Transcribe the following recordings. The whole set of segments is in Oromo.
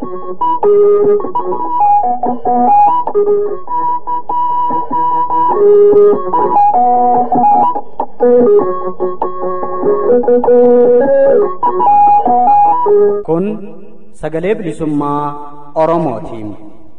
Kun sagalee bilisummaa Oromootiin.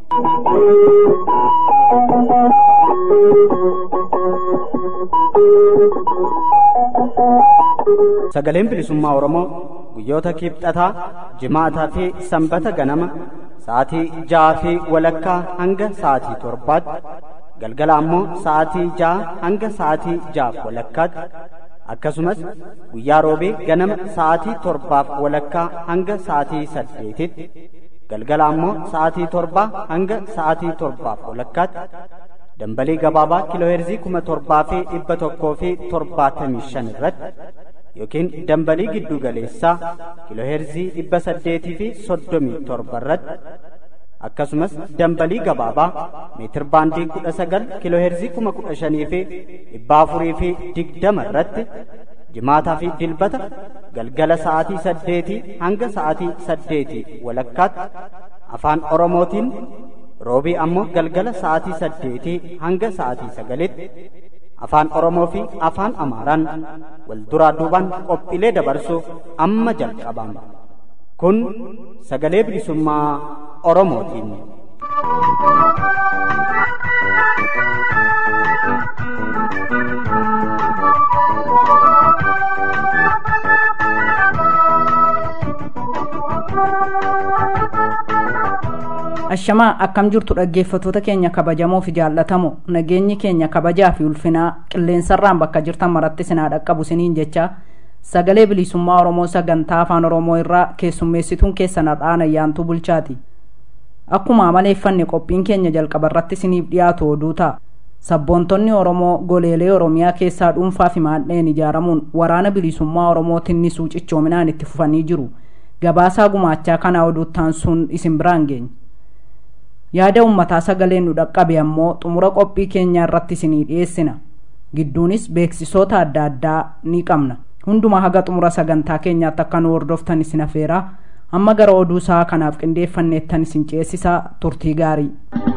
Sagaleen bilisummaa Oromoo guyyoota kibxataa, jimaataa fi sanbata ganama sa'aatii ja'aa fi walakkaa hanga sa'aatii torbaatti galgala ammoo sa'aatii ja'a hanga sa'aatii ja'aaf walakkaatti akkasumas guyyaa roobee ganama sa'aatii torbaaf walakkaa hanga sa'aatii saddeetitti galgala ammoo sa'aatii torbaa hanga sa'aatii torbaaf walakkaatti dambalii gabaabaa kiilooheerzii kuma torbaa fi dhibba tokkoo fi torbaatamii shan irratti yookiin dambalii giddu galeessaa kiilooheerzii dhibba saddeetii fi soddomii torba irratti akkasumas dambalii gabaabaa meetir baandii kudha sagal kiilooheerzii kuma kudha shanii fi dhibba afurii fi digdama irratti jimaataa fi dilbata galgala sa'aatii saddeetii hanga sa'aatii saddeetii walakkaatti afaan oromootiin roobii ammoo galgala sa'aatii saddeetii hanga sa'aatii sagalitti afaan oromoo fi afaan amaaraan wal duraa duubaan qophiilee dabarsuuf amma jalqabama kun sagalee bilisummaa oromootiin. ashamaa akkam jirtu dhaggeeffatoota keenya kabajamoo fi jaallatamoo nageenyi keenya kabajaa fi ulfinaa qilleensarraan bakka jirtan maratti sinaa dhaqqabu siniin jecha sagalee bilisummaa oromoo sagantaa afaan oromoo irraa keessummeessituun keessan har'aan ayyaantuu bulchaati akkuma amaleeffanne qophiin keenya jalqaba irratti siniif dhiyaatu oduu ta'a sabboontonni oromoo goleelee oromiyaa keessaa dhuunfaa fi maadheen ijaaramuun waraana bilisummaa oromootiin nisuu cichoominaan itti fufanii jiru gabaasaa gumaachaa kana oduuttaan sun isin biraan geenya yaada ummataa sagaleen nu dhaqqabe ammoo xumura qophii keenyaa irratti isinii dhiyeessina gidduunis beeksisoota adda addaa ni qabna hundumaa haga xumura sagantaa keenyaatti akka nu hordoftan isin afeeraa amma gara oduu isaa kanaaf qindeeffanneettan isin ceessisaa turtii gaarii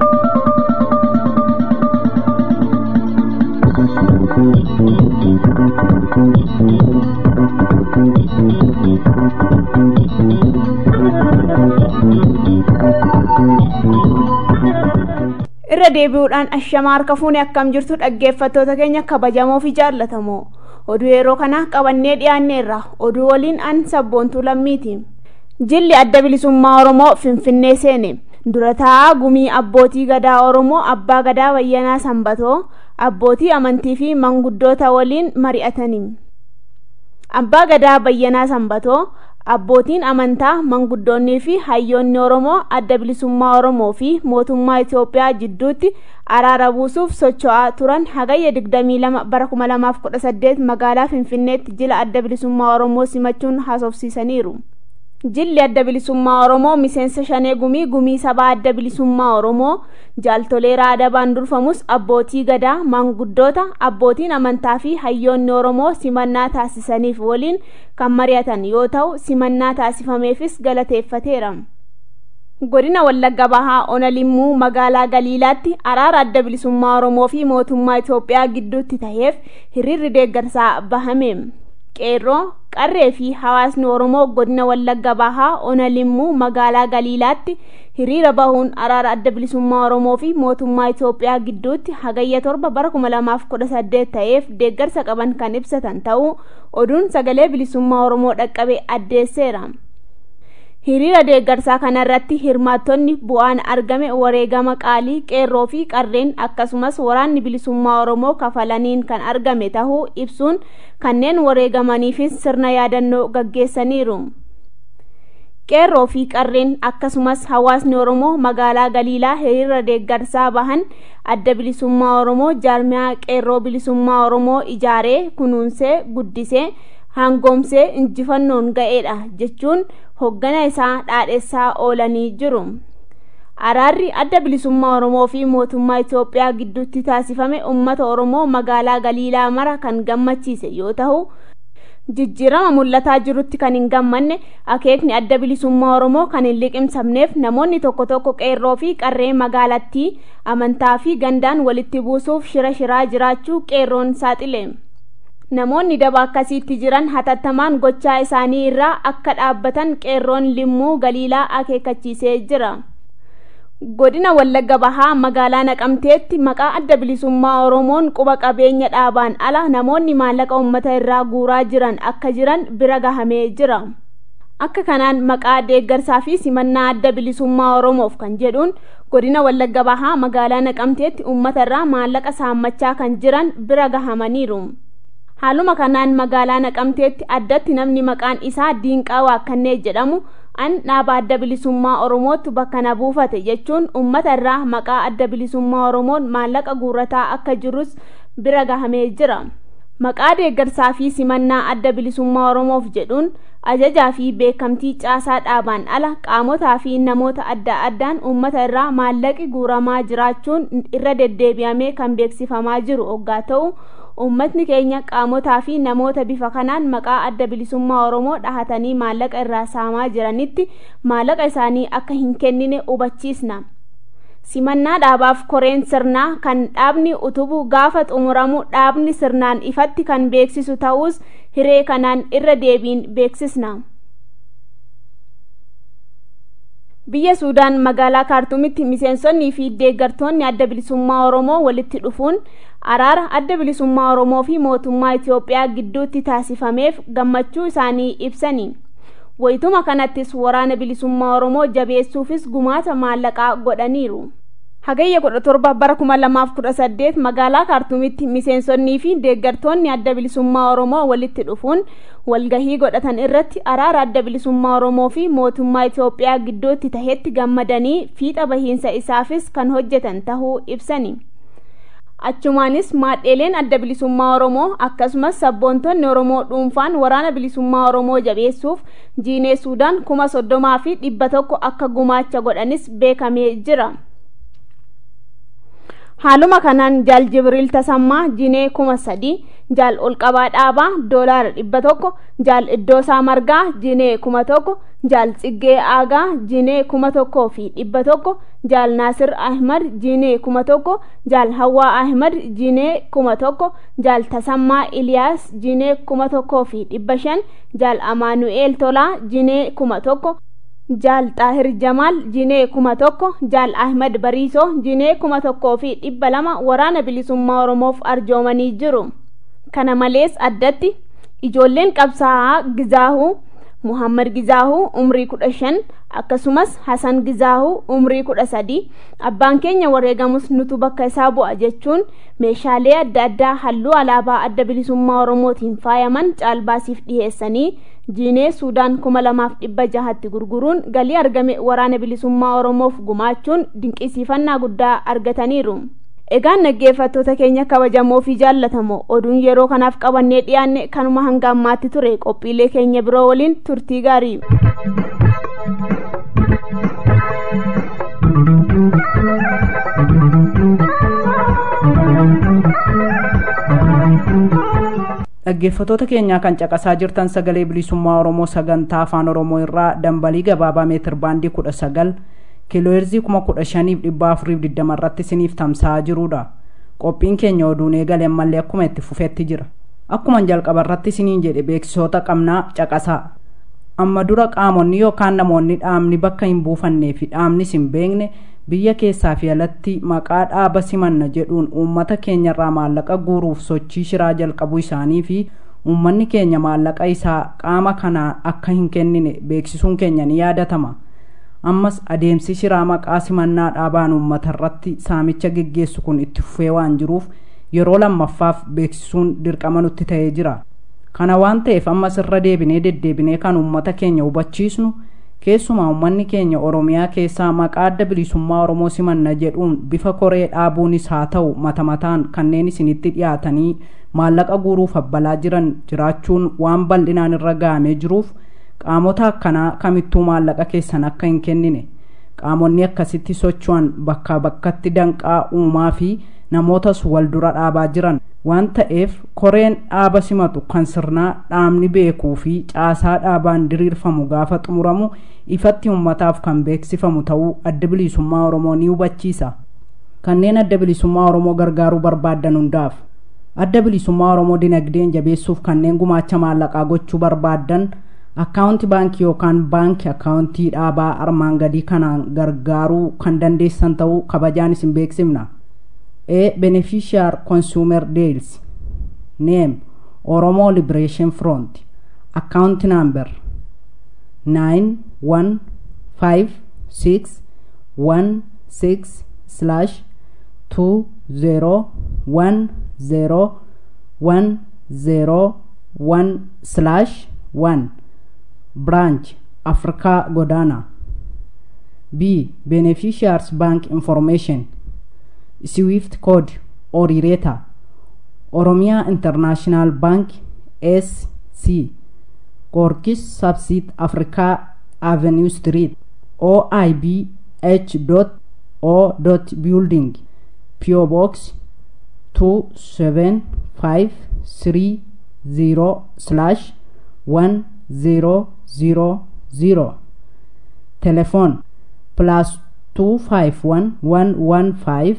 irra deebi'uudhaan ashamaa harka fuune akkam jirtu dhaggeeffattoota keenya kabajamoo fi jaallatamoo oduu yeroo kana qabannee dhiyaanneerra oduu waliin an sabboontuu lammiiti jilli adda bilisummaa oromoo finfinnee seene dura taa'aa gumii abbootii gadaa oromoo abbaa gadaa bayyanaa sanbatoo abbootii amantii fi manguddoota waliin mari'atanii abbaa gadaa bayyanaa sanbatoo abbootiin amantaa manguddoonnii fi hayyoonni oromoo adda bilisummaa oromoo fi mootummaa itoophiyaa jidduutti araara buusuuf socho'aa turan hagayya 22 bara 2018 magaalaa finfinneetti jila adda bilisummaa oromoo simachuun haasofsiisaniiru jilli adda bilisummaa oromoo miseensa shanee gumii gumii sabaa adda bilisummaa oromoo jaaltolee raadabaan durfamus abbootii gadaa maanguddoota abbootiin amantaa fi hayyoonni oromoo simannaa taasisaniif waliin kan mari'atan yoo ta'u simannaa taasifameefis galateeffateera godina wallagga bahaa ona limmuu magaalaa galiilaatti araara adda bilisummaa oromoo fi mootummaa itoophiyaa gidduutti taheef hiriirri deeggarsaa bahame qeerroo qarree fi hawaasni oromoo godina wallagga bahaa ona limmuu magaalaa galiilaatti hiriira bahuun araara adda bilisummaa oromoo fi mootummaa itoophiyaa gidduutti hagayya torba bara 2018 ta'eef deeggarsa qaban kan ibsatan ta'uu oduun sagalee bilisummaa oromoo dhaqqabe addeesseera hiriira deeggarsaa kanarratti hirmaattonni bu'aan argame wareegama qaalii qeerroo fi qarreen akkasumas waraanni bilisummaa oromoo kafalaniin kan argame tahuu ibsuun kanneen wareegamaniifis sirna yaadannoo gaggeessaniiru qeerroo fi qarreen akkasumas hawaasni oromoo magaalaa galiilaa hiriira deeggarsaa bahan adda bilisummaa oromoo jaarmiyaa qeerroo bilisummaa oromoo ijaaree kunuunsee guddisee hangoomsee injifannoon ga'eedha jechuun hoggana isaa dhaadhessaa oolanii jiru araarri adda bilisummaa oromoo fi mootummaa itoophiyaa gidduutti taasifame ummata oromoo magaalaa galiilaa mara kan gammachiise yoo ta'u jijjiirama mul'ataa jirutti kan hin gammanne akeekni adda bilisummaa oromoo kan hin liqimsamneef namoonni tokko tokko qeerroo fi qarree magaalattii amantaa fi gandaan walitti buusuuf shira shiraa jiraachuu qeerroon saaxile namoonni daba akkasiitti jiran hatattamaan gochaa isaanii irraa akka dhaabbatan qeerroon limmuu galiilaa akeekkachiisee jira godina wallagga bahaa magaalaa naqamteetti maqaa adda bilisummaa oromoon quba qabeenya dhaabaan ala namoonni maallaqa ummata irraa guuraa jiran akka jiran bira gahamee jira akka kanaan maqaa deeggarsaa fi simannaa adda bilisummaa oromoof kan jedhuun godina wallagga bahaa magaalaa naqamteetti ummata irraa maallaqa saammachaa kan jiran bira gahamaniiru haaluma kanaan magaalaa naqamteetti addatti namni maqaan isaa diinqaa waakkannee jedhamu an dhaaba adda bilisummaa oromootti bakka na buufate jechuun ummata irraa maqaa adda bilisummaa oromoon maallaqa guurrataa akka jirus bira gahamee jira maqaa deeggarsaa fi simannaa adda bilisummaa oromoof jedhuun ajajaa fi beekamtii caasaa dhaabaan ala qaamotaa fi namoota adda addaan ummata irraa maallaqi guuramaa jiraachuun irra deddeebi'amee kan beeksifamaa jiru oggaa ta'u ummatni keenya qaamotaa fi namoota bifa kanaan maqaa adda bilisummaa oromoo dhahatanii maallaqa irraa saamaa jiranitti maallaqa isaanii akka hin kennine hubachiisna simannaa dhaabaaf koreen sirnaa kan dhaabni utubu gaafa xumuramu dhaabni sirnaan ifatti kan beeksisu ta'us hiree kanaan irra deebiin beeksisna biyya suudaan magaalaa kaartuumitti miseensonnii fi deeggartoonni adda bilisummaa oromoo walitti dhufuun araara adda bilisummaa oromoo fi mootummaa itiyoophiyaa gidduutti taasifameef gammachuu isaanii ibsani wayituma kanattis waraana bilisummaa oromoo jabeessuufis gumaata maallaqaa godhaniiru hagayya kudha torba bara kuma lamaaf kudha saddeet magaalaa kaartuumitti miseensonnii fi deeggartoonni adda bilisummaa oromoo walitti dhufuun walgahii godhatan irratti araara adda bilisummaa oromoo fi mootummaa itiyoophiyaa gidduutti tahetti gammadanii fiixa bahiinsa isaafis kan hojjetan tahuu ibsani achumaanis maadheeleen adda bilisummaa oromoo akkasumas sabboontonni oromoo dhuunfaan waraana bilisummaa oromoo jabeessuuf jiinee suudaan kuma soddomaa fi dhibba tokko akka gumaacha godhanis beekamee jira haaluma kanaan jaal jibriil tasammaa jinee kuma sadii jaal olqabaa dhaabaa doolaara dhibba tokko jaal iddoosaa margaa jinee kuma tokko jaal xiggee aagaa jinee kuma tokkoo fi dhibba tokko jaal naasir ahmad jinee kuma tokko jaal hawaa ahmad jinee kuma tokko jaal tasammaa iliyaas jinee kuma tokkoo fi dhibba shan jaal amaanu'eel tolaa jinee kuma tokko jaal xaahir jamaal jinee kuma tokko jaal ahmad bariisoo jinee kuma tokkoo fi dhibba lama waraana bilisummaa oromoof arjoomanii jiru kana malees addatti ijoolleen qabsaa'aa gizaahuu muhammad gizaahuu umrii kudha shan akkasumas hasan gizaahuu umrii kudha sadii abbaan keenya wareegamus nutu bakka isaa bu'a jechuun meeshaalee adda addaa halluu alaabaa adda bilisummaa oromootiin faayaman caalbaasiif dhiheessanii jiinee suudaan kuma lamaaf dhibba jahatti gurguruun galii argame waraana bilisummaa oromoof gumaachuun dinqisiifannaa guddaa argataniiru egaan dhaggeeffattoota keenya kabajamoo fi jaallatamoo oduun yeroo kanaaf qabannee dhiyaanne kanuma hanga ammaatti ture qophiilee keenya biroo waliin turtii gaarii dhaggeeffatoota keenyaa kan caqasaa jirtan sagalee bilisummaa oromoo sagantaa afaan oromoo irraa dambalii gabaabaa meetir baandii kudha sagal kiilooheerzii kuma kudha shaniif dhibba afuriif digdama irratti isiniif tamsa'aa jirudha qophiin keenya oduun eegale ammallee akkuma itti fufetti jira akkuma jalqaba irratti isiniin jedhe beeksisoota qabnaa caqasaa amma dura qaamonni yookaan namoonni dhaamni bakka hin buufannee fi dhaamnis hin beekne biyya keessaa fi alatti maqaa dhaaba simanna jedhuun uummata keenyarraa maallaqa guuruuf sochii shiraa jalqabuu isaanii fi uummanni keenya maallaqa isaa qaama kanaan akka hin kennine beeksisuun keenya ni yaadatama ammas adeemsi shiraa maqaa simannaa dhaabaan uummata irratti saamicha geggeessu kun itti fufee waan jiruuf yeroo lammaffaaf beeksisuun dirqama nutti ta'ee jira kana waan ta'eef ammas irra deebinee deddeebinee kan uummata keenya hubachiisnu keessumaa uummanni keenya oromiyaa keessaa maqaa adda bilisummaa oromoo simanna jedhuun bifa koree dhaabuunis haa ta'u mata mataan kanneen isinitti dhiyaatanii maallaqa guuruuf abbalaa jiran jiraachuun waan bal'inaan irra gahamee jiruuf qaamota akkanaa kamittuu maallaqa keessan akka hin kennine qaamonni akkasitti socho'an bakka bakkatti danqaa uumaa fi namootas wal dura dhaabaa jiran waan ta'eef koreen dhaaba simatu kan sirnaa dhaabni beekuu fi caasaa dhaabaan diriirfamu gaafa xumuramu ifatti ummataaf kan beeksifamu ta'uu adda bilisummaa oromoo ni hubachiisa kanneen adda bilisummaa oromoo gargaaruu barbaaddan hundaaf adda bilisummaa oromoo dinagdeen jabeessuuf kanneen gumaacha maallaqaa gochuu barbaaddan akkaawunti baankii yookaan baankii akkaawuntii dhaabaa armaan gadii kanaan gargaaruu kan dandeessan ta'uu kabajaan isin beeksifna a beneficiar consumer deals name oromo liberation front account number 915616 slash 2010101 slash 1 branch africa godana b beneficiaries bank information swift code orireta oromia international bank sc gorgis subsid africa avenue street oib h o building PO Box 2750 slash 1000 Telephone plus 251 115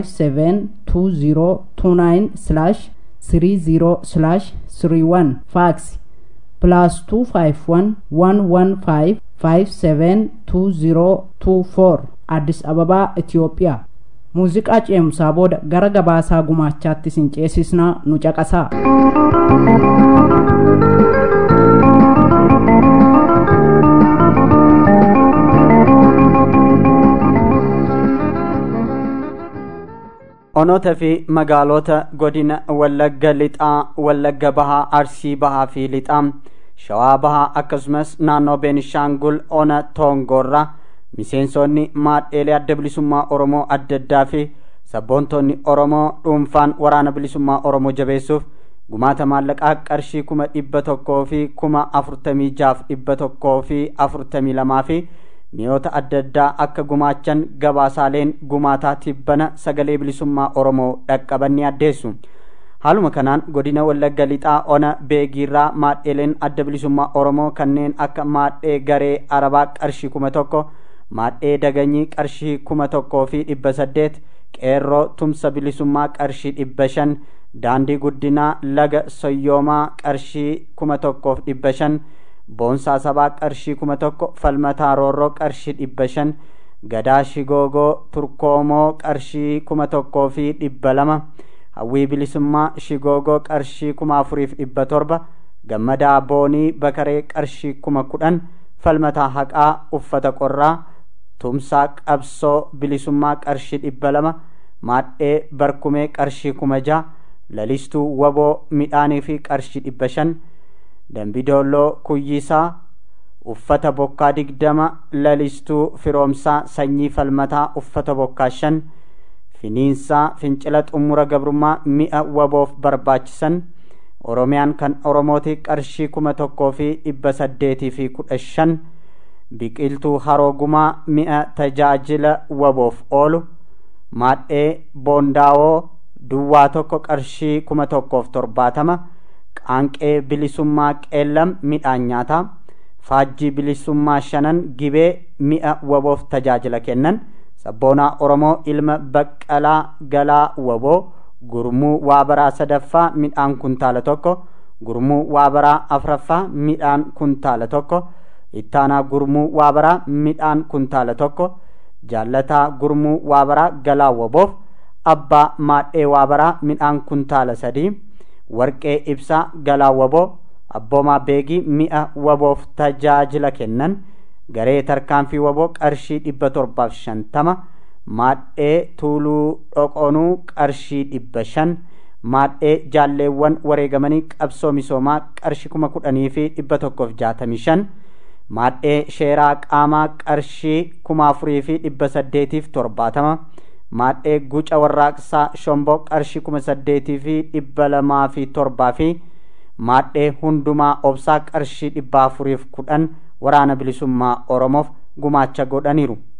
572029 slash 30 slash 31 Fax plus 251 115 572024 Addis Ababaa Itiyoophiyaa muuziqaa ceemsaa booda gara gabaasaa gumaachaatti sin ceesisnaa nu caqasaa onoota fi magaalota godina wallagga lixaa wallagga bahaa arsii bahaa fi lixaa shawaa bahaa akkasumas naannoo beenishaangul ona toongoorraa miseensonni maadheelee adda bilisummaa oromoo adda addaa fi sabboontonni oromoo dhuunfaan waraana bilisummaa oromoo jabeessuuf gumaata maallaqaa qarshii kuma dhibba tokkoo fi kuma afurtamii jaaf dhibba tokkoo fi afurtamii lamaa fi mi'oota adda addaa akka gumaachan gabaasaaleen gumaataa tibbana sagalee bilisummaa oromoo dhaqqabanni addeessu haaluma kanaan godina wallagga lixaa ona beegiirraa maadheeleen adda bilisummaa oromoo kanneen akka maadhee garee arabaa qarshii kuma tokko maadhee daganyii qarshii kuma tokkoo fi dhibba saddeet qeerroo tumsa bilisummaa qarshii dhibba shan daandii guddinaa laga soyyoomaa qarshii kuma tokkoof dhibba shan boonsaa sabaa qarshii kuma tokko falmataa roorroo qarshii dhibba shan gadaa shigoogoo turkoomoo qarshii kuma tokkoo fi dhibba lama hawwii bilisummaa shigoogoo qarshii kuma afuriif dhibba torba gammadaa boonii bakaree qarshii kuma kudhan falmataa haqaa uffata qorraa tumsaa qabsoo bilisummaa qarshii dhibba lama maadhee barkumee qarshii kuma jaha lalistuu waboo midhaanii fi qarshii dhibba shan dambidoolloo kuyyisaa uffata bokkaa digdama lalistuu firoomsaa sanyii falmataa uffata bokkaa shan finiinsaa fincila xumura gabrummaa mi'a waboof barbaachisan oromiyaan kan oromooti qarshii kuma tokkoo fi dhibba saddeetii fi kudha shan biqiltuu haroogumaa mi'a tajaajila waboof oolu maadhee boondaawoo duwwaa tokko qarshii kuma tokkoof torbaatama qaanqee bilisummaa qeellam midhaan nyaataa faajjii bilisummaa shanan gibee mi'a waboof tajaajila kennan sabboonaa oromoo ilma baqqalaa galaa waboo gurmuu waabaraa sadaffaa midhaan kuntaala tokko gurmuu waabaraa afraffaa midhaan kuntaala tokko ittaanaa gurmuu waabaraa midhaan kuntaala tokko jaallataa gurmuu waabaraa galaa waboof abbaa maadhee waabaraa midhaan kuntaala sadii warqee ibsaa galaa waboo abboomaa beegii mi'a waboof tajaajila kennan garee tarkaanfii waboo qarshii dhibba torbaaf shantama maadhee tuuluu dhoqonuu qarshii dhibba shan maadhee jaalleewwan wareegamanii qabsoo misoomaa qarshii kuma kudhanii fi dhibba tokkoof jaatamii shan maadhee sheeraa qaamaa qarshii kuma afurii fi dhibba saddeetiif torbaatama maadhee guca warraaqsaa shomboo qarshii kuma saddeetii fi dhibba lamaa fi torbaa fi maadhee hundumaa obsaa qarshii dhibba afuriif kudhan waraana bilisummaa oromoof gumaacha godhaniiru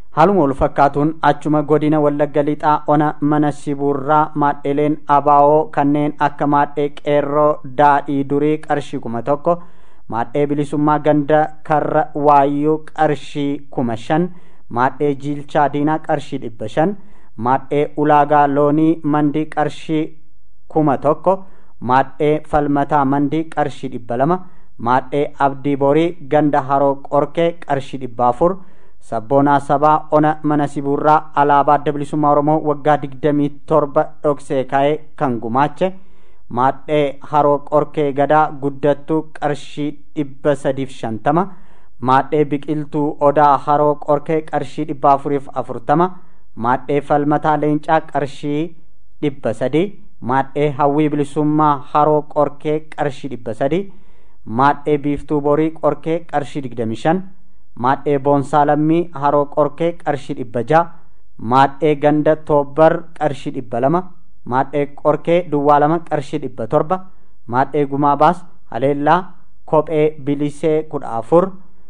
haaluma wal fakkaatuun achuma godina wallagga lixaa ona mana sibuurraa maadheleen abaawoo kanneen akka maadhee qeerroo daadhii durii qarshii kuma tokko maadhee bilisummaa ganda karra waayyuu qarshii kuma shan maadhee jiilchaa diinaa qarshii dhibba shan maadhee ulaagaa loonii mandii qarshii kuma tokko maadhee falmataa mandii qarshii dhibba lama maadhee abdii borii ganda haroo qorkee qarshii dhibba afur sabboonaa sabaa ona mana sibuurraa alaabaa adda bilisummaa oromoo waggaa digdamii torba dhoksee ka'ee kan gumaache maadhee haroo qorkee gadaa guddattuu qarshii dhibba sadiif shantama maadhee biqiltuu odaa haroo qorkee qarshii dhibba afuriif afurtama maadhee falmataa leencaa qarshii dhibba sadii maadhee hawwii bilisummaa haroo qorkee qarshii dhibba sadii maadhee biiftuu borii qorkee qarshii digdami shan maadhee boonsaa lammii haroo qorkee qarshii dhibba ja'a maadhee ganda toobbar qarshii dhibba lama maadhee qorkee duwwaa lama qarshii dhibba torba maadhee gumaa baas haleellaa kophee bilisee kudha afur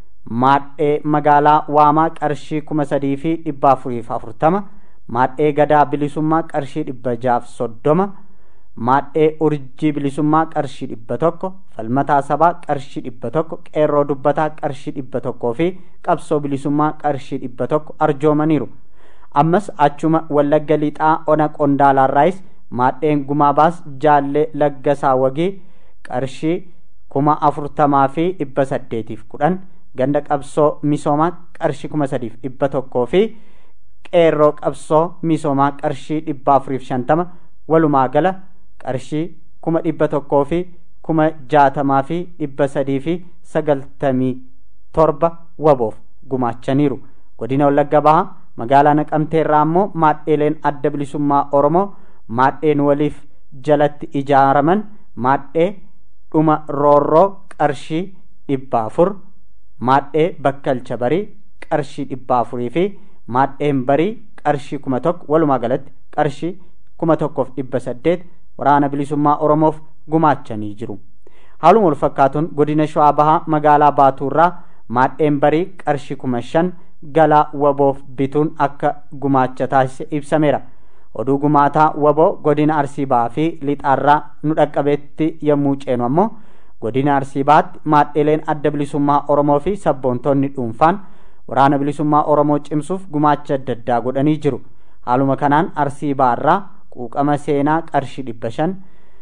maadhee magaalaa waamaa qarshii kuma sadii fi dhibba afuriif afurtama maadhee gadaa bilisummaa qarshii dhibba jaaf soddoma maadhee urjii bilisummaa qarshii dhibba tokko falmataa sabaa qarshii dhibba tokko qeerroo dubbataa qarshii dhibba tokkoo fi qabsoo bilisummaa qarshii dhibba tokko arjoomaniiru ammas achuma wallagga lixaa ona qondaalaarraayis maadheen gumaa baas jaallee laggasaa wagii qarshii kuma afurtamaa fi dhibba saddeetiif kudhan ganda qabsoo misoomaa qarshii kuma sadiif dhibba tokkoo fi qeerroo qabsoo misoomaa qarshii dhibba afuriif shantama walumaa gala qarshii kuma dhibba tokkoo fi kuma jaatamaa fi dhibba sadii fi sagaltamii torba waboof gumaachaniiru godina wallagga bahaa magaalaa naqamteerraa ammoo maadheeleen adda bilisummaa oromoo maadheen waliif jalatti ijaaraman maadhee dhuma roorroo qarshii dhibba afur maadhee bakkalcha barii qarshii dhibba afurii fi maadheen barii qarshii kuma tokko walumaa galatti qarshii kuma tokkoof dhibba saddeet waraana bilisummaa oromoof gumaachanii jiru haaluma wal fakkaatuun godina shawaa bahaa magaalaa baatuurraa maadheen barii qarshii kuma shan galaa waboof bituun akka gumaacha taasise ibsameera oduu gumaataa waboo godina arsii bahaa fi lixaarraa nu dhaqqabeetti yommuu ceenu ammoo godina arsii bahaatti maadheeleen adda bilisummaa oromoo fi sabboontoonni dhuunfaan waraana bilisummaa oromoo cimsuuf gumaacha adda addaa godhanii jiru haaluma kanaan arsii baharraa quuqama seenaa qarshii dhibba shan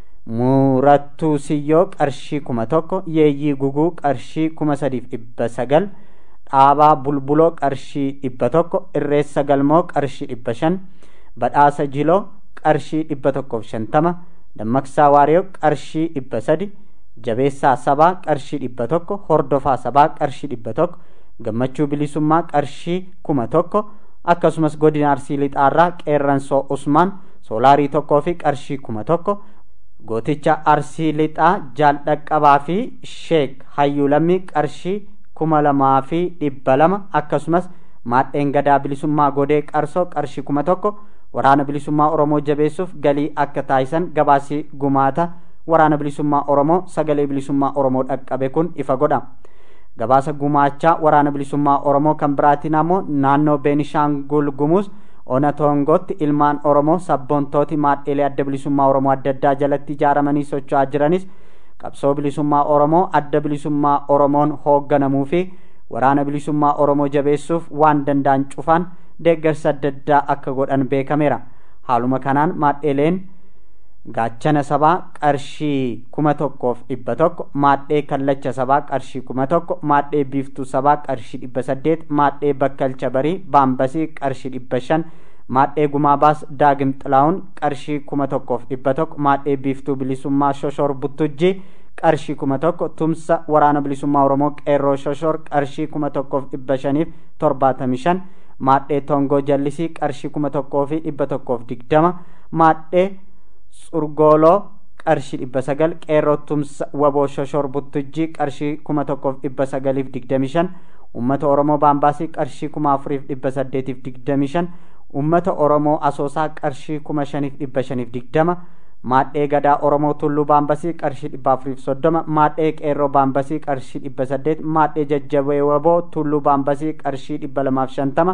murattuu siyyoo qarshii kuma tokko yeeyyii guguu qarshii kuma sadiif dhibba sagal dhaabaa bulbuloo qarshii dhibba tokko irreessa galmoo qarshii dhibba shan badhaasa jiloo qarshii dhibba tokkoof shantama dammaqsaa waariyoo qarshii dhibba sadi jabeessaa sabaa qarshii dhibba tokko hordofaa sabaa qarshii dhibba tokko gammachuu bilisummaa qarshii kuma tokko akkasumas godina arsii lixaarraa qeerransoo usmaan soolaarii tokkoo fi qarshii kuma tokko gooticha arsii lixaa jaaldhaqqabaa fi sheek hayyuulammii qarshii kuma lamaa fi dhibba lama akkasumas maadheen gadaa bilisummaa godee qarsoo qarshii kuma tokko waraana bilisummaa oromoo jabeessuuf galii akka taasisan gabaasii gumaata waraana bilisummaa oromoo sagalee bilisummaa oromoo dhaqqabe kun ifa godha gabaasa gumaachaa waraana bilisummaa oromoo kan biraatiin ammoo naannoo beenishaangul gumuus ona toongootti ilmaan oromoo sabboontooti maadheelee adda bilisummaa oromoo adda addaa jalatti ijaaramanii socho'aa jiranis qabsoo bilisummaa oromoo adda bilisummaa oromoon hoogganamuu fi waraana bilisummaa oromoo jabeessuuf waan danda'an cufaan deeggarsa adda addaa akka godhan beekameera haaluma kanaan maadheeleen gaachana sabaa qarshii kuma tokkoof dhibba tokko maadhee kallacha sabaa qarshii kuma tokko maadhee biiftuu sabaa qarshii dhibba saddeet maadhee bakkalcha barii baambasii qarshii dhibba shan maadhee gumaa baas daagim xilaa'uun qarshii kuma tokkoof dhibba tokko maadhee biiftuu bilisummaa shoshor buttujjii qarshii kuma tokko tumsa waraana bilisummaa oromoo qeerroo shoshor qarshii kuma tokkoof dhibba shaniif torbaatamii shan maadhee tongoo jallisii qarshii kuma tokkoo fi dhibba tokkoof digdama maadhee surgooloo qarshii dhibba sagal qeerroo tumsa waboo shoshor buttujjii qarshii kuma tokkoof dhibba sagaliif digdami shan ummata oromoo baambaasii qarshii kuma afuriif dhibba saddeetiif digdami shan ummata oromoo asoosaa qarshii kuma shaniif dhibba shaniif digdama maadhee gadaa oromoo tulluu baambasii qarshii dhibba afuriif soddoma maadhee qeerroo baambasii qarshii dhibba saddeet maadhee jajjabee waboo tulluu baambasii qarshii dhibba lamaaf shantama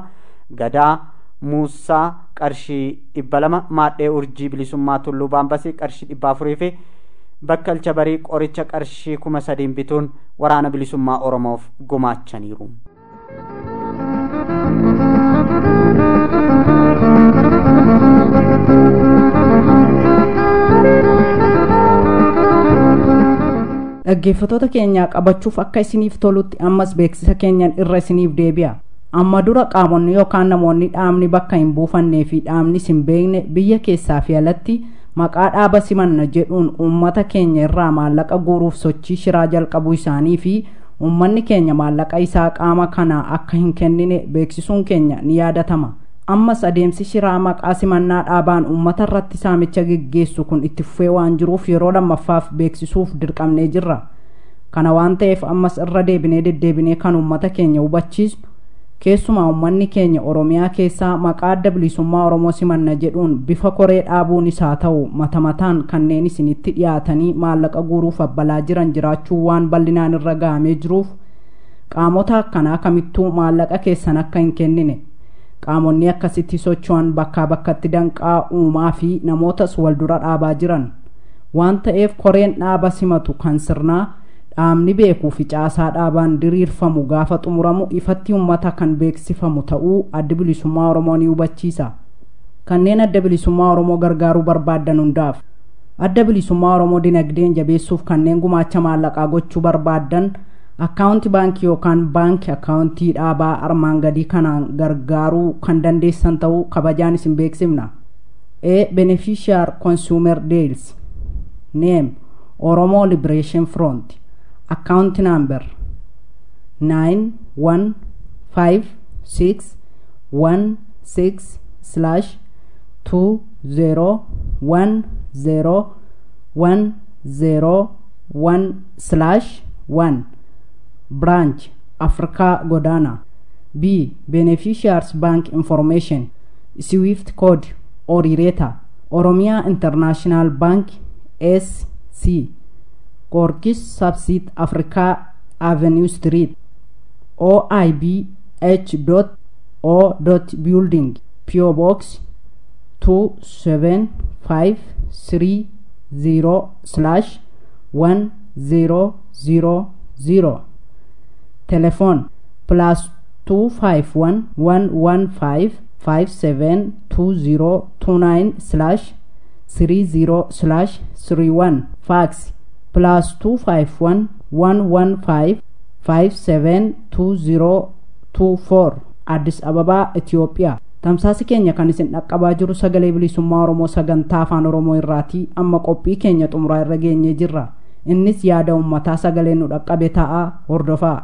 gadaa muusaa qarshii dhibba lama maadhee urjii bilisummaa tulluu baambasii qarshii dhibba afurii fi bakkalcha barii qoricha qarshii kuma sadiin bituun waraana bilisummaa oromoof gumaachaniiru. dhaggeeffatoota keenyaa qabachuuf akka isiniif tolutti ammas beeksisa keenyan irra isiniif deebi'a amma dura qaamonni yookaan namoonni dhaamni bakka hin buufannee fi dhaamni hin beekne biyya keessaa fi alatti maqaa dhaaba simanna jedhuun uummata keenya irraa maallaqa guuruuf sochii shiraa jalqabuu isaanii fi uummanni keenya maallaqa isaa qaama kanaa akka hin kennine beeksisuun keenya ni yaadatama ammas adeemsi shiraa maqaa simannaa dhaabaan uummata irratti saamicha geggeessu kun itti fufee waan jiruuf yeroo lammaffaaf beeksisuuf dirqamnee jirra kana waan ta'eef ammas irra deebinee deddeebinee kan uummata keenya hubachiisnu keessumaa uummanni keenya oromiyaa keessaa maqaa adda bilisummaa oromoo simanna jedhuun bifa koree dhaabuun isaa ta'u mata mataan kanneen isinitti dhiyaatanii maallaqa guuruuf abbalaa jiran jiraachuu waan bal'inaan irra gahamee jiruuf qaamota akkanaa kamittuu maallaqa keessan akka hin kennine qaamonni akkasitti socho'an bakkaa bakkatti danqaa uumaa fi namootas wal dura dhaabaa jiran waan ta'eef koreen dhaaba simatu kan sirnaa dhaabni beekuu fi caasaa dhaabaan diriirfamu gaafa xumuramu ifatti uummata kan beeksifamu ta'uu adda bilisummaa oromoo ni hubachiisa kanneen adda bilisummaa oromoo gargaaruu barbaaddan hundaaf adda bilisummaa oromoo dinagdeen jabeessuuf kanneen gumaacha maallaqaa gochuu barbaaddan akkaawunti baankii yookaan baankii akkaawuntii dhaabaa armaan gadii kanaan gargaaruu kan dandeessan ta'uu kabajaan isin beeksifna a beneficiar consumer deals name oromo liberation front account number 915616 slash 2010101 slash 1 branch africa godana b beneficiaries bank information swift code orireta oromia international bank sc Gorkis Subsit Africa Avenue Street OIB H. O. Building PO Box 27530 slash 1000 Telephone plus 251 115 572029 slash 30 slash 31 Fax plus 251 115 572024 addis ababaa itiyoophiyaa tamsaasi keenya kan isin dhaqqabaa jiru sagalee bilisummaa oromoo sagantaa afaan oromoo irraatii amma qophii keenya xumuraa irra geenyee jirra innis yaada ummataa sagalee nu dhaqqabe ta'a hordofaa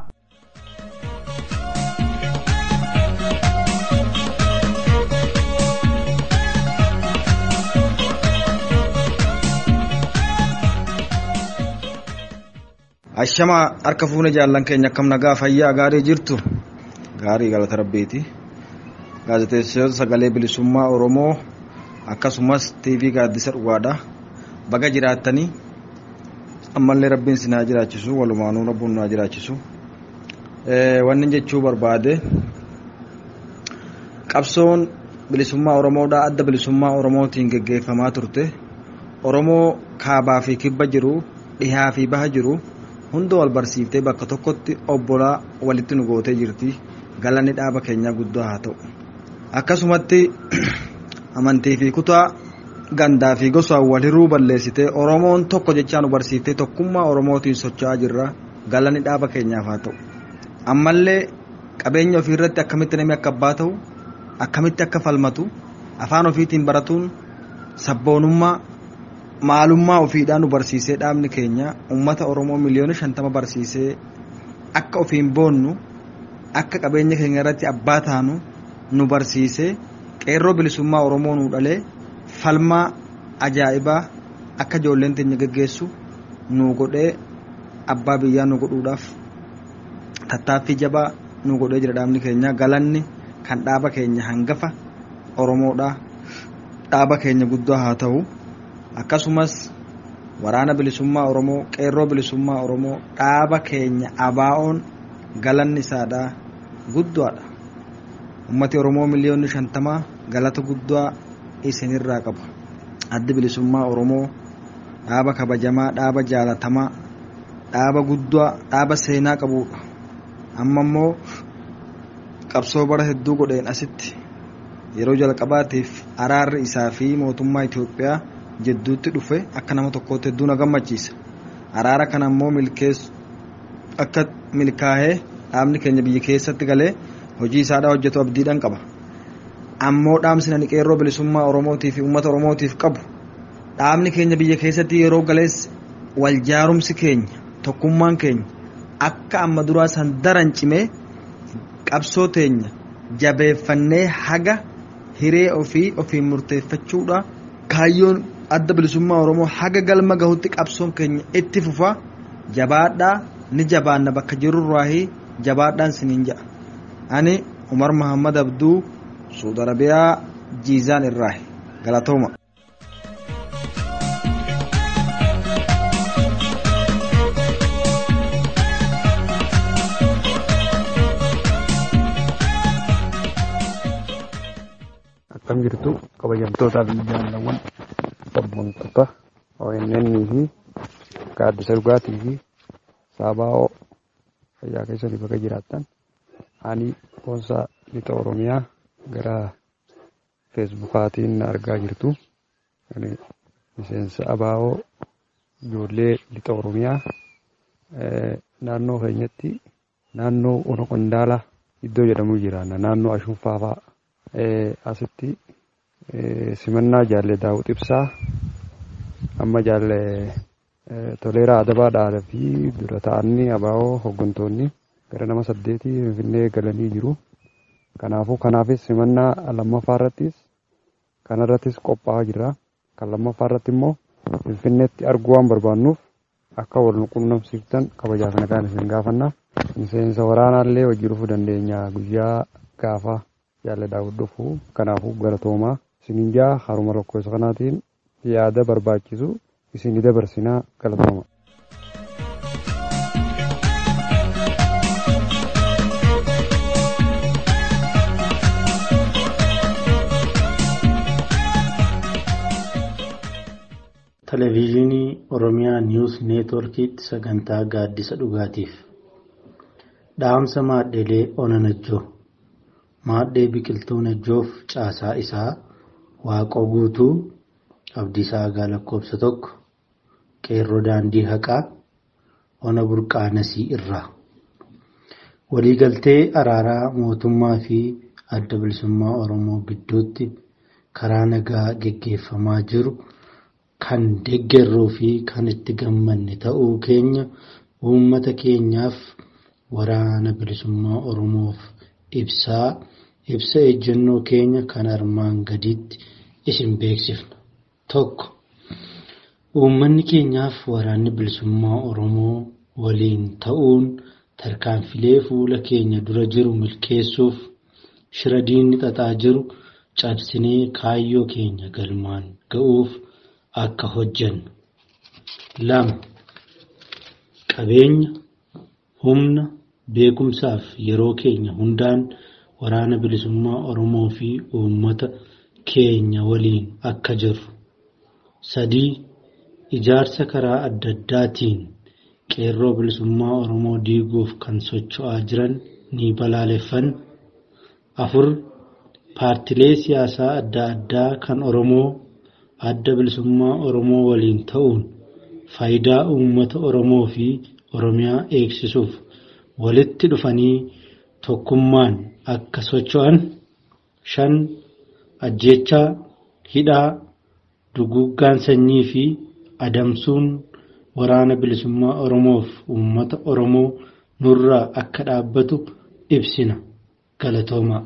Ashama harka fuune jaallan keenya akkam nagaa fayyaa gaarii jirtu gaarii galata rabbiiti gaazexeessitoota sagalee bilisummaa oromoo akkasumas tiivii gaaddisa dhugaadha baga jiraattanii ammallee rabbiin si naa jiraachisu walumaanuu rabbuun naa jiraachisu wanni jechuu barbaade qabsoon bilisummaa oromoodha adda bilisummaa oromootiin geggeeffamaa turte oromoo kaabaa fi kibba jiru dhihaa fi baha jiru hunda wal barsiiftee bakka tokkotti obbolaa walitti nu gootee jirti galanni dhaaba keenyaa guddaa haa ta'u akkasumatti amantii fi kutaa gandaa fi gosaan wal hiruu balleessitee oromoon tokko jechaa nu barsiiftee tokkummaa oromootiin socho'aa jirra galanni dhaaba keenyaaf haa ta'u ammallee qabeenya ofii irratti akkamitti namni akka abbaa ta'u akkamitti akka falmatu afaan ofiitiin baratuun sabboonummaa maalummaa ofiidhaan nu barsiisee dhaabni keenya ummata oromoo miliyoona shantama barsiisee akka ofiin boonnu akka qabeenya keenya irratti abbaa taanu nu barsiisee qeerroo bilisummaa oromoo nu dhalee falmaa ajaa'ibaa akka ijoolleen teenya geggeessu nu godhee abbaa biyyaa nu godhuudhaaf tattaaffii jabaa nu godhee jira dhaabni keenya galanni kan dhaaba keenya hangafa oromoodha dhaaba keenya guddaa haa ta'u. akkasumas waraana bilisummaa oromoo qeerroo bilisummaa oromoo dhaaba keenya abaa'oon galanni isaadha guddaadha ummati oromoo miliyoonni shantamaa galata guddaa isinirraa qaba addi bilisummaa oromoo dhaaba kabajamaa dhaaba jaalatamaa dhaaba guddaa dhaaba seenaa qabudha amma immoo qabsoo bara hedduu godheen asitti yeroo jalqabaatiif araarri isaa fi mootummaa Itoophiyaa jidduutti dhufe akka nama tokkootti hedduu na gammachiisa araara kana immoo milkeessu akka milkaa'ee dhaabni keenya biyya keessatti galee hojii isaadhaa hojjetu abdiidhaan qaba ammoo dhaamsi nani qeerroo bilisummaa oromootii fi uummata oromootiif qabu dhaabni keenya biyya keessatti yeroo galees wal jaarumsi keenya tokkummaan keenya akka amma duraa san daran cimee qabsoo teenya jabeeffannee haga hiree ofii ofiin murteeffachuudha kaayyoon adda bilisummaa oromoo haga galma gahutti qabsoon keenya itti fufa jabaadhaa ni jabaanna bakka jirurraahi jabaadhaan siniin jedha ani umar mahammad abduu suud arabiyaa jiizaan irraahi galatooma akkam jirtu kabajamtootaa fi jaalawwan sabboontoota ONN fi gaaddisa dhugaatii fi saabaa'oo fayyaa keessanii bakka jiraattan ani boonsaa lixa oromiyaa gara feesbukaatiin argaa jirtu miseensa abaa'oo ijoollee lixa oromiyaa naannoo keenyatti naannoo ono qondaalaa iddoo jedhamu jira naannoo ashunfaafaa asitti simannaa jaalle daawwit ibsaa amma jaalle toleeraa adabaa dhaala fi dura ta'anii abaa'oo hooggantoonni gara nama saddeetii finfinnee galanii jiru. Kanaafuu kanaafis simannaa lammaffaa irrattis kanarrattis qophaa'aa jira. Kan lammaffaa irratti immoo finfinneetti arguu waan barbaannuuf akka wal quunnamsiiftan kabajaa kana kan isin gaafanna. Miseensa waraanaallee hojii dhufuu dandeenya guyyaa gaafa jaalle daawwit dhufu kanaafuu galatoomaa isinin jaa haruma lakkoofsa kanaatiin yaada barbaachisu isin dabarsinaa galatooma. Televezyiinii Oromiyaa Niwus Neetworkiitti sagantaa gaaddisa dhugaatiif dhaamsa maadheelee ona najjoo maadhee biqiltuu najjoof caasaa isaa waaqoo guutuu abdiisaa agaa lakkoofsa tokko qeerroo daandii haqaa ona burqaanasii irraa waliigaltee araaraa mootummaa fi adda bilisummaa oromoo gidduutti karaa nagaa geggeeffamaa jiru kan deeggarruu fi kan itti gammanne ta'uu keenya uummata keenyaaf waraana bilisummaa oromoof ibsaa ibsa ejjennoo keenya kan armaan gadiitti isin beeksifna. Tokko uummanni keenyaaf waraanni bilisummaa oromoo waliin ta'uun tarkaanfilee fuula keenya dura jiru milkeessuuf shira diinni xaxaa jiru cabsinee kaayyoo keenya galmaan ga'uuf akka hojjennu. Lama qabeenya humna beekumsaaf yeroo keenya hundaan waraana bilisummaa oromoo fi uummata keenya waliin akka jirru. Sadii ijaarsa karaa adda addaatiin qeerroo bilisummaa oromoo diiguuf kan socho'aa jiran ni balaaleffanna. Afur paartilee siyaasaa adda addaa kan oromoo adda bilisummaa oromoo waliin ta'uun faayidaa uummata oromoo fi oromiyaa eegsisuuf walitti dhufanii tokkummaan akka socho'an. Shan ajjeechaa hidhaa duguggaan sanyii fi adamsuun waraana bilisummaa oromoof uummata oromoo nurraa akka dhaabbatu ibsina galatoomaa.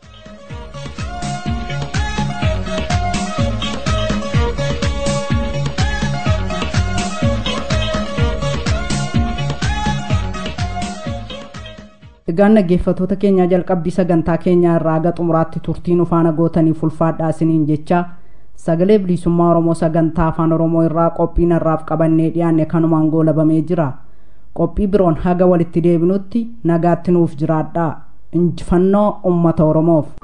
Egaan dhaggeeffattoota keenyaa jalqabbii sagantaa keenyaa irraa haga xumuraatti turtiin ufaana gootaniif ulfaadhaa isiniin jecha sagalee bilisummaa oromoo sagantaa afaan oromoo irraa qophii narraaf qabannee dhiyaanne kanumaan goolabamee jira qophii biroon haga walitti deebinutti nagaatti nuuf jiraadhaa injifannoo ummata oromoof